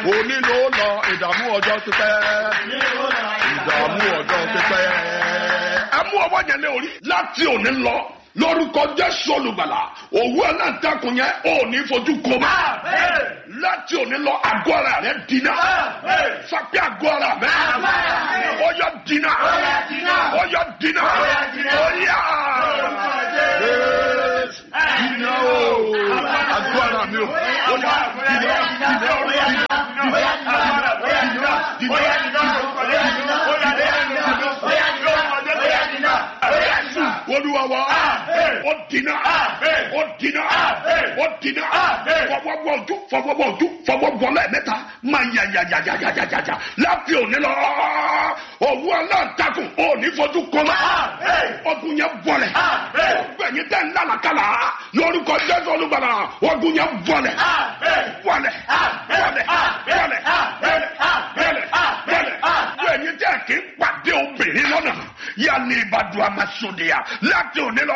òní ló lọ ìdààmú ọjọ́ ti pẹ́ ìdààmú ọjọ́ ti pẹ́. ẹ mú ọwọ́ yẹn lé orí láti òní lọ lórúkọ jésù olùgbàlà òwú aláǹtakùn yẹn ò ní fojú kó má. láti òní lọ àgọ́ ara rẹ dínà. fapẹ́ àgọ́ ara rẹ. ó yọ dínà. ó yọ dínà. ó yà. dínà o. àgọ́ ara mi o. ó yà dínà. dínà o. dínà. olúwa wa ó dínà ó dínà ó dínà fọwọ́bọ̀ ojú fọwọ́bọ̀ ojú fọwọ́bọ̀ lẹ́ẹ̀mẹ́ta máa yà yà yà yà yà yà yà yà láti òní lọ òwú aláǹtakùn òní fojú kọ́lá ọdún yẹn bọ̀lẹ̀ gbẹ̀yìn tẹ̀ ń lálàkàlà lórúkọ jésù olúbalà ọdún yẹn bọ̀lẹ̀ bọ̀lẹ̀ bọ̀lẹ̀ bọ̀lẹ̀ bọ̀lẹ̀ bọ̀lẹ̀ bọ̀lẹ̀ gbẹ̀yìn tẹ̀ kí n pàdé obìnrin lọ́nà yà ní ìbàdàn àmàsòdìyà láti òní lọ